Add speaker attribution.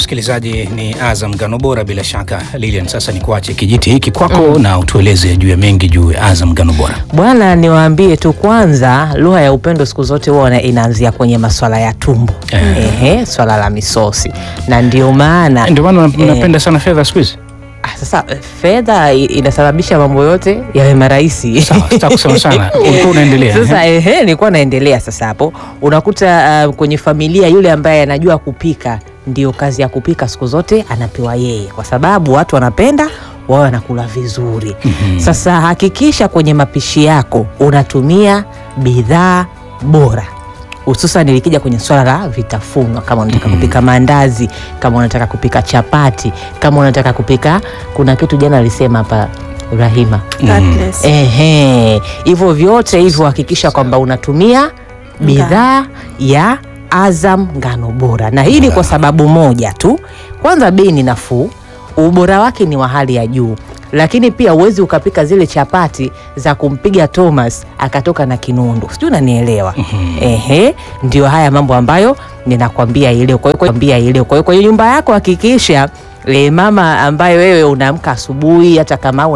Speaker 1: msikilizaji, ni Azam Ngano Bora. Bila shaka Lilian, sasa ni kuache kijiti hiki kwako na utueleze juu ya mengi juu ya Azam Ngano Bora.
Speaker 2: Bwana, niwaambie tu kwanza, lugha ya upendo siku zote huwa inaanzia kwenye maswala ya tumbo
Speaker 1: Eh.
Speaker 2: ehe, swala la misosi, na ndio maana
Speaker 1: Ndio maana
Speaker 2: eh,
Speaker 1: napenda sana fedha siku hizi.
Speaker 2: ah, sasa eh, fedha i- inasababisha mambo yote yawe marahisi.
Speaker 1: Sawa, sitaki kusema sana. Ulikuwa unaendelea.
Speaker 2: Sasa
Speaker 1: eh?
Speaker 2: ehe, nilikuwa naendelea sasa. Hapo unakuta uh, kwenye familia yule ambaye anajua kupika, ndio kazi ya kupika siku zote anapewa yeye, kwa sababu watu wanapenda wao wanakula vizuri. Sasa hakikisha kwenye mapishi yako unatumia bidhaa bora hususan ilikija kwenye swala la vitafunwa, kama unataka kupika maandazi, kama unataka kupika chapati, kama unataka kupika, kuna kitu jana alisema hapa Rahima
Speaker 3: Cutlass.
Speaker 2: Ehe, hivyo vyote hivyo hakikisha kwamba unatumia bidhaa ya Azam Ngano Bora, na hii ni kwa sababu moja tu. Kwanza, bei ni nafuu, ubora wake ni wa hali ya juu, lakini pia huwezi ukapika zile chapati za kumpiga Thomas akatoka na kinundu, sijui unanielewa? Ehe, ndio haya mambo ambayo ninakwambia ileo. Kwa hiyo kwambia ileo. Kwa hiyo kwenye nyumba yako hakikisha e, mama ambaye wewe unaamka asubuhi hata kama